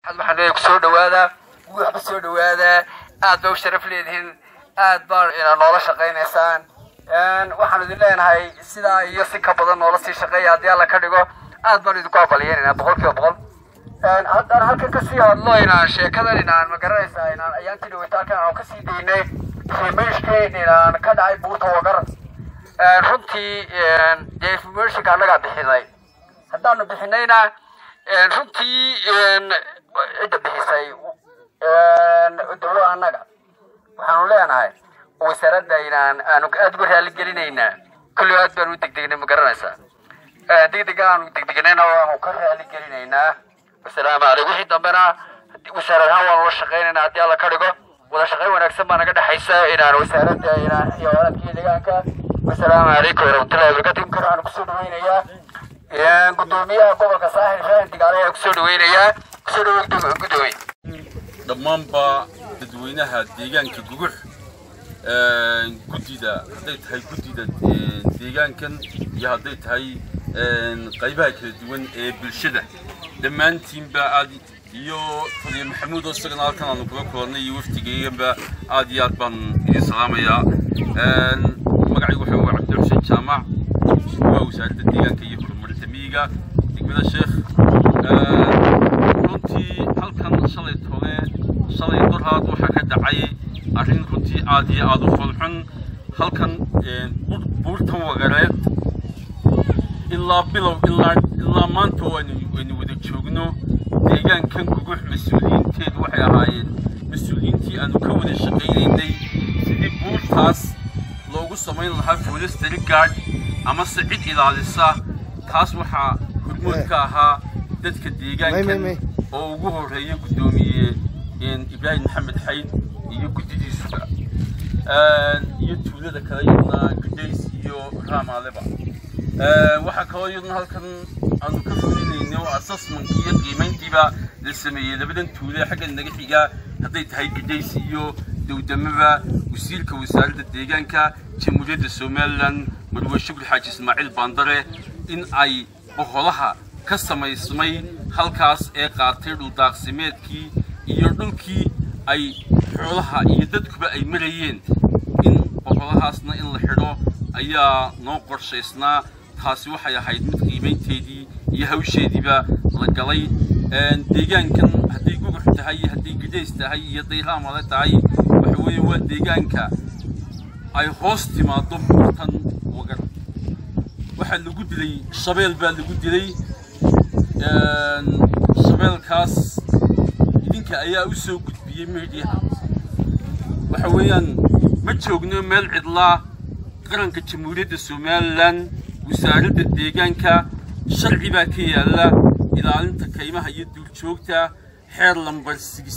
waxaan leeyahay kusoo dhawaada waxba soo dhawaada aad ba u sharaf leedihiin aad baan ina noola shaqaynaysaan waxaan idin leenahay sidaa iyo si ka badan noola sii shaqeeya haddii alla ka dhigo aad baan idinku abaliyeynayna boqol kiiba boqol haddaan halkan kasii hadlo inaan sheekadan inaan magaranaysaa inaan ayaantii dhaweyta halkan aan kasii daynay information inaan ka dhacay buurta wagar runtii dee informationka annagaa bixinay haddaanu bixinayna runtii cidda bixisay dowlo annaga waxaanu leenahay wasaaradda inaan aanu aada uga raali gelinaynaa kulli aad baanu u degdegnay ma garanaysaa degdega aanu degdegnayna waanu ka raali gelinaynaa wasalaamu calaykum wixii dambena wasaarad ahaan waanu la shaqaynaynaa haddii alla ka dhigo wada shaqayn wanaagsan baa naga dhexaysa inaan wasaaradda inaan iyo walaadkii deegaanka wasalaamu calaykum waraxmatullahi wabarakatu imkan waxaan kusoo dhaweynayaa gudoomiyaha gobolka saaxil ibrahim digaale ayaan kusoo dhaweynayaa kusoo dhaweey gudoomiye dhammaanba dadweynaha deegaanka gugux guddida hadday tahay guddida deegaankan iyo hadday tahay qaybaha kala duwan ee bulshada dhammaantiinba aad iyo taliya maxamuud oo isagana halkan aanu kula kulannay iyo waftigeyganba aad iyo aad baan idin salaamayaa magacaygu waxa waa cabdi xuseen jaamac waa wasaaradda deegaanka iyo horumarinta miyiga degmada sheekh runtii halkan shalay tole shalay dorhaad waxaa ka dhacay arrin runtii aad iyo aad u falxun halkan buurtan wagareed ilaa bilow ilaa ilaa maanta waynu waynu wada joogno deegaankan gugux mas-uuliyiinteedu waxay ahaayeen mas-uuliyiintii aanu ka wada shaqaynaynay sidii buurtaas loogu samayn lahaa forestry guard amase cid ilaalisa taas waxaa hormood ka ahaa dadka deegaankan oo ugu horeeya guddoomiye ibraahim maxamed xayd iyo guddidiisuba iyo tuulada kale yadna gadays iyo raamaaleba waxaa kaloo yadna halkan aanu ka fulinayno assessment iyo qiimayntiiba la sameeyey labadan tuule xagga naga xiga hadday tahay gadays iyo dowdamaba wasiirka wasaaradda deegaanka jamhuuriyadda somalilan marwe shukri xaaji ismaaciil baandare in ay boqolaha ka samaysmay halkaas ee qaatay dhuldaaqsimeedkii iyo dhulkii ay xoolaha iyo dadkuba ay marayeen in boqolahaasna in la xidho ayaa noo qorshaysnaa taasi waxay ahayd mid qiimaynteedii iyo hawsheediiba la galay deegaankan hadday gugux tahay iyo hadday gadays tahay iyo hadday raamale tahay waxa weeye waa deegaanka ay hoos timaado buurtan wagar waxaa lagu dilay shabeel baa lagu dilay shabeelkaas idinka ayaa u soo gudbiyey meediyaha waxa weeyaan ma joogno meel cidlaa qaranka jamhuuriyadda somalilan wasaaradda deegaanka sharci baa ka yaalla ilaalinta kaymaha iyo duurjoogta xeer lambar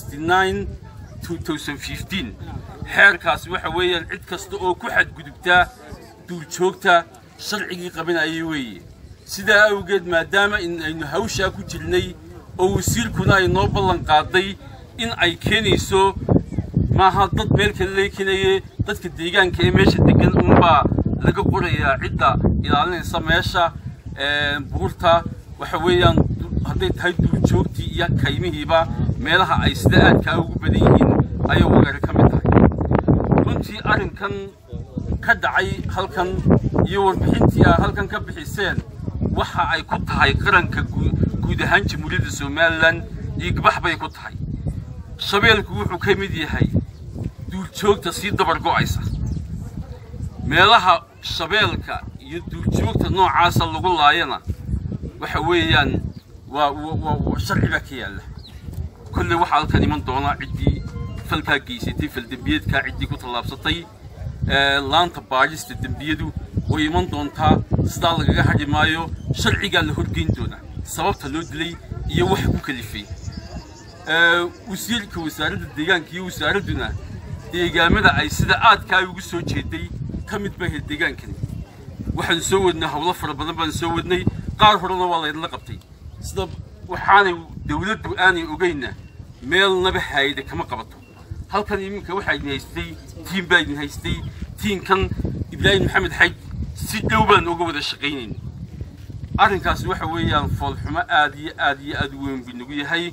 xeerkaasi waxa weeyaan cid kasta oo ku xadgudubta duurjoogta sharcigii qabanayay weeye sidaa awgeed maadaama in aynu hawshaa ku jirnay oo wasiirkuna ay noo ballan qaaday in ay keenayso maaha dad meel kale laga keenaye dadka deegaanka ee meesha degan unbaa laga qorayaa cidda ilaalinaysa meesha buurta waxa weeyaan hadday tahay duurjoogtii iyo kaymihiiba meelaha ay sida aadkaa ugu badan yihiin ayay wagari ka mid tahay runtii arrinkan ka dhacay halkan iyo warbixintii aa halkan ka bixiseen waxa ay ku tahay qaranka guud ahaan jamhuuriyadda somalilan dhiigbax bay ku tahay shabeelku wuxuu ka mid yahay duurjoogta sii dabar go'aysa meelaha shabeelka iyo duurjoogta noocaasa lagu laayana waxa weeyaan waa waa sharci baa ka yaalla kolley waxaa halkan iman doona ciddii falkaa geysatay faldembiyeedkaa ciddii ku tallaabsatay laanta baadhista dembiyadu way iman doontaa sidaa lagaga hadhi maayo sharcigaa la horgeyn doonaa sababta loo dilay iyo waxa ku kalifay wasiirka wasaaradda deegaanka iyo wasaaradduna deegaamada ay sida aadkaa ugu soo jeeday ka mid ba ahayd deegaankani waxaan soo wadnay howlo fara badan baan soo wadnay qaar horena waa laydinla qabtay sida waxaanay dawladdu aanay ogeyna meelnaba haayada kama qabato halkan iminka waxaa idin haystay tiim baa idin haystay tiimkan ibraahim maxamed xaj si dhow baan uga wada shaqaynayna arrinkaasi waxa weeyaan foolxumo aad iyo aad iyo aad u weyn buu nagu yahay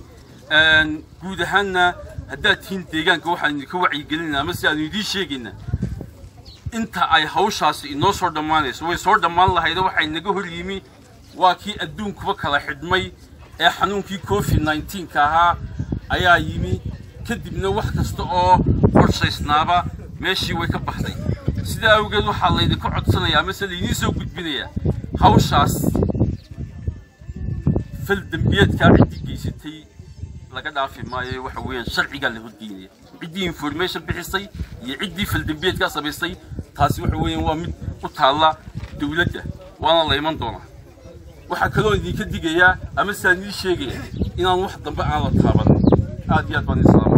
guud ahaanna haddaad tihiin deegaanka waxaan idinka wacyigelinaa ama si aanu idiin sheegaynaa inta ay hawshaasi inoo soo dhammaanayso way soo dhammaan lahaydo waxaa inaga hor yimi waa kii adduunkuba kala xidhmay ee xanuunkii covid nneteen-ka ahaa ayaa yimi kadibna wax kasta oo qorshaysnaaba meeshii way ka baxday sidaa awgeed waxaa laydinka codsanayaa amase laydiin soo gudbinayaa hawshaas fal dembiyeedkaa ciddii geysatay laga dhaafi maayo waxa weeyaan sharcigaa la horgeynaya ciddii information bixisay iyo ciddii faldembiyeedkaa samaysay taasi waxa weeyaan waa mid u taalla dowladda waana la iman doonaa waxaa kaloo idinka digayaa ama saa nii sheegaya inaan wax dambe aan la taabanin aad iyo aad baan islaama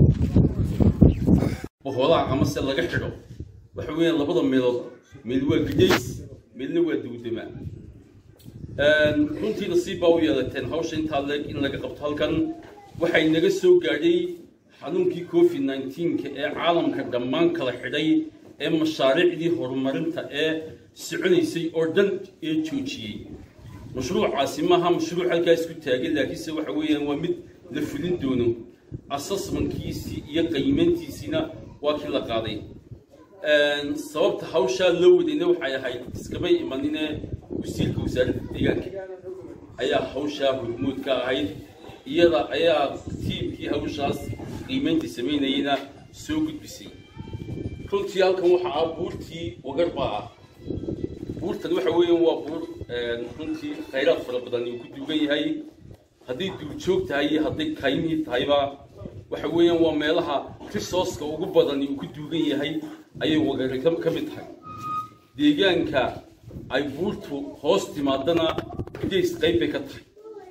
boholaha ama se laga xidho waxa weeyaan labada meelood meel waa gidays meelna waa dawdama runtii nasiib baa u yeelateen hawsha intaa leeg in laga qabto halkan waxay naga soo gaadhay xanuunkii covid nneteen-ka ee caalamka dhammaan kala xidhay ee mashaariicdii horumarinta ee soconaysay oo dhan ee joojiyey mashruucaasi maaha mashruuc halkaa isku taagay laakiinse waxa weeyaan waa mid la fulin doono assessmentkiisii iyo qiimayntiisiina waa kii la qaaday sababta hawshaa loo wadayna waxay ahayd iskamay imanine wasiirka wasaaradda deegaanka ayaa hawshaa hormuud ka ahayd iyada ayaa tiimkii hawshaas qiimaynta samaynayana soo gudbisay runtii halkan waxa ah buurtii wagar baa ah buurtan waxa weeyaan waa buur runtii khayraad fara badan uu ku duugan yahay hadday duurjoog tahay iyo hadday kaymihii tahayba waxa weeyaan waa meelaha risooska ugu badan uu ku duugan yahay ayay wagari ka mid tahay deegaanka ay buurtu hoos timaadana days qayb bay ka tahay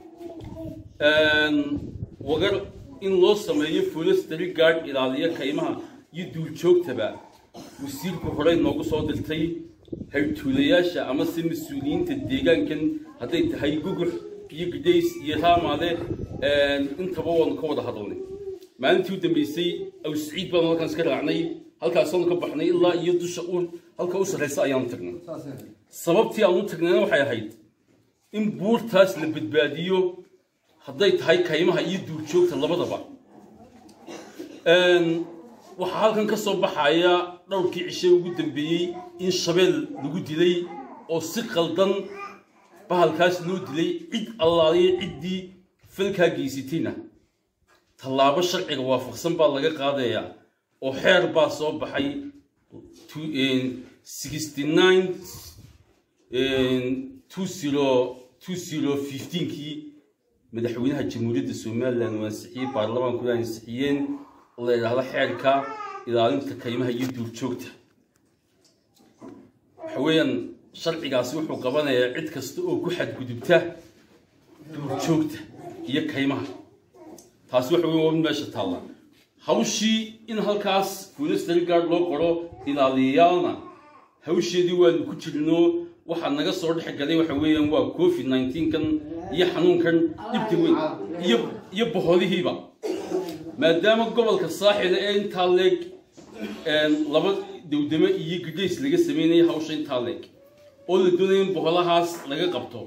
wagar in loo sameeyo forestry guard ilaaliya kaymaha iyo duurjoogtaba wasiirku horey noogu soo dirtay haytuulayaasha ama se mas-uuliyiinta deegaankan hadday tahay gugux iyo gidays iyo raamaade intaba waanu ka wada hadalnay maalintii u dambeysay aw siciid baanu halkaan iska raacnay halkaasaanu ka baxnay ilaa iyo dusha u halka u sarraysa ayaanu tagnay sababtii aan u tagnayna waxay ahayd in buurtaas la badbaadiyo hadday tahay kaymaha iyo duurjoogta labadaba waxaa halkan ka soo baxaya dhowrkii cishe ugu dambeeyey in shabeel lagu dilay oo si qaldan bahalkaas loo dilay cid allaaliya ciddii falkaa geysatayna tallaabo sharciga waafaqsan baa laga qaadayaa oo xeer baa soo baxay sixty nine two zero two zero fifteenkii madaxweynaha jamhuuriyadda somalilan uu ansixiyey baarlamaankuna ansixiyeen oo la yidhaahdo xeerka ilaalinta kaymaha iyo duurjoogta waxa weeyaan sharcigaasi wuxuu qabanayaa cid kasta oo ku xadgudubta duurjoogta iyo kaymaha taasi waxa weyan waa mid meesha taalla hawshii in halkaas forestry guard loo qoro ilaaliyayaalna hawsheedii waanu ku jirno waxaa naga soo dhex galay waxa weeyaan waa covid nneteen-kan iyo xanuunkan dhibta weyn iyo iyo boholihiiba maadaama gobolka saaxila ee intaa leeg laba dowdamo iyo gadays laga sameynaya hawsha intaa leeg oo la doonaya in boholahaas laga qabto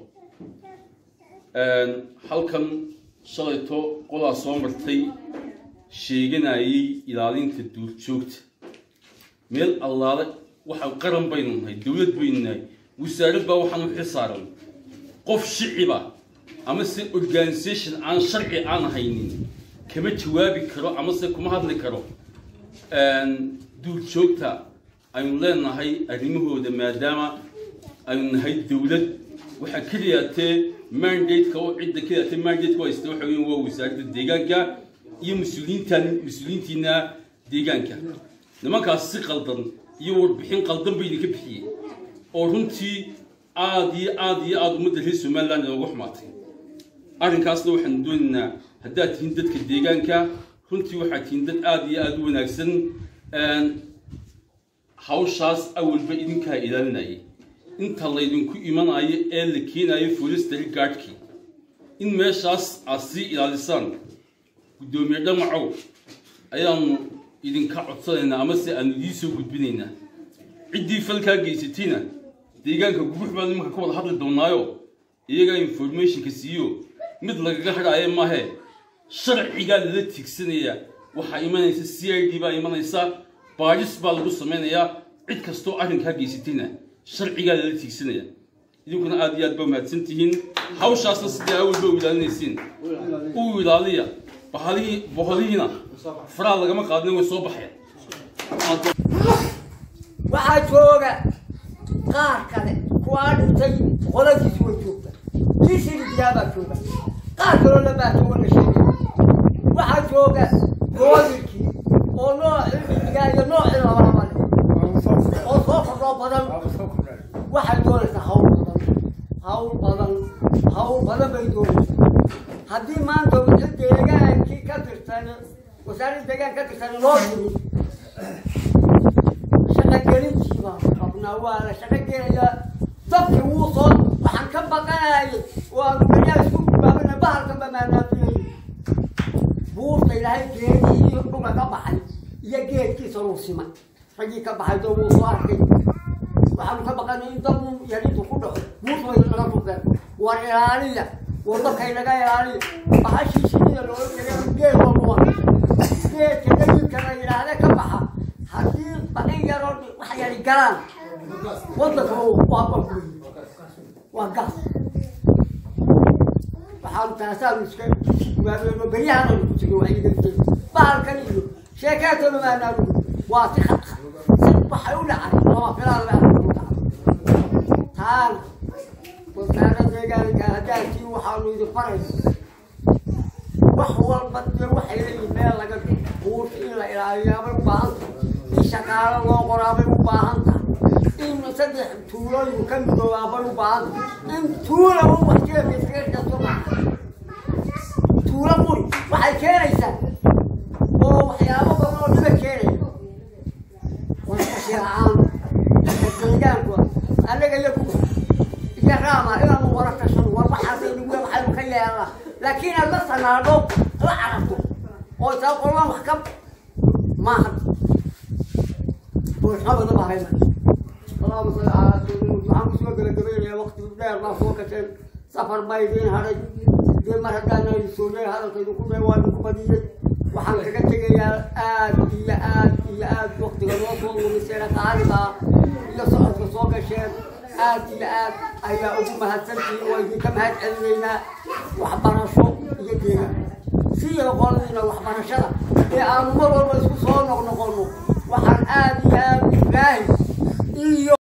halkan shalayto qolaa soo martay sheeganayay ilaalinta duurjoogta meel allaale waxa qaran baynu nahay dowlad baynu nahay wasaarad baa waxaan u xilsaaran qof shiciba ama se organisation aan sharci aan haynin kama jawaabi karo ama se kuma hadli karo duurjoogta aynu leenahay arrimahooda maadaama aynu nahay dowlad waxaa keliyaatee mandate-ka oo cidda keliyaatee mandate-ka oo haysta waxa weeyaan waa wasaaradda deegaanka iyo mas-uuliyiintan mas-uuliyiintiina deegaanka nimankaas si qaldan iyo warbixin qaldan bay idinka bixiyeen oo runtii aad iyo aad iyo aada ummadda reer somaliland inoogu xumaatay arrinkaasna waxaanu doonaynaa haddaad tihiin dadka deegaanka runtii waxaad tihiin dad aada iyo aada u wanaagsan hawshaas awalba idinkaa ilaalinayay inta laydinku imanayo ee la keenayo forestry guardkii in meeshaas aad sii ilaalisaan guddoomiye dhamacow ayaanu idinka codsanaynaa ama se aanu idiin soo gudbinaynaa ciddii falkaa geysatayna deegaanka gugux baan imanka ka wada hadli doonaayo iyagaa informationka siiyo mid lagaga hadhaayo maahe sharcigaa lala tiigsanayaa waxaa imanaysa c i d baa imanaysa baadhis baa lagu samaynayaa cid kastoo arrinkaa geysatayna sharcigaa lala tiigsanaya idinkuna aad iyo aad ba mahadsan tihiin hawshaasna sidii awalba u ilaalinaysiin u ilaaliya bahalihii boholihiina faraha lagama qaadin way soo baxeen waxaa jooga qaar kale kuwaa dhintay qoladiis way joogta kii silidiyaabaa jooga qaar kaloo labaajoga la sheegay waxaa jooga goodirkii oo noocii midigaa iyo noocii labalaba leh oo soo kordhoo badan waxay doonaysaa hawl badan hawl badan hawl badan bay doonaysaa haddii maanta wixii deegaankii ka tirsan wasaaradda deegaan ka tirsan loo yimid shaqogelintii baan qabnaa waa la shaqogelayaa dadkii wuu soo waxaan ka baqanayay waanu dhayaa isku baabana bahalkan ba maanaafiyay buurta ilaahay geedihii dhulka ka baxay iyo geedkiisa luu simay raggii ka baxay doo wuu soo arkay waxaanu ka baqanay in dad un yarintu ku dhaco buurta way naga furteen war ilaaliya war dadkay naga ilaaliya bahashii shinida looga tegay geed walba waa geedka dayidka la yidhaahde ka baxa haddii baqin yaroo wax yari galaan wadanka waa bakuy waa gas waxaanu taasaanu iska waabeeno beryahananu ku tegay wacyigeliye bahalkan iyo sheekeetona maanaanu waa si khadka si waxay u dhacay lama filaan baa u dhacay taana wasaara deegaanka haddaakii waxaanu idin farayna wax walba dee waxay leeyihin meel laga buurta in la ilaaliyaabay u baahan tahay in shaqaalo loo qoraabay u baahan tahay in saddex tuulooyin ka midoobaabay u baahan tahay in tuula u waxjeefayskaso maaha tuulo quri waxay keenaysaa oo waxyaabo badan oo dhiba keenaya warkashi la-aan deegaanku annaga iyo kuwa iyo raama inaanu wara tashano war waxaasaynu waxaynu ka yeelnaa laakiin aad la sanaadho la carabto oo isaa qolaan wax ka maaha buuxnabada baa hayna اللهم صل على سيدنا محمد سوى gabagabeynaya waqti dheer baa soo gasheen safar baa idiin hadhay dee mar haddaana soogay hadalkaydu ku dhay waa idinku badiyey waxaan kaga tegayaa aad iyo aad iyo aad waqtiga noo soo lumiseen qaaliga iyo socodka soo gasheen aad iyo aad ayaa ugu mahadsantihiin waa idinka mahad celinaynaa waxbarasho iyo deegaan siyo qoladiina waxbarashada ee aanu mar walba isku soo noqnoqono waxaan aad iyo aad ilaahi iyo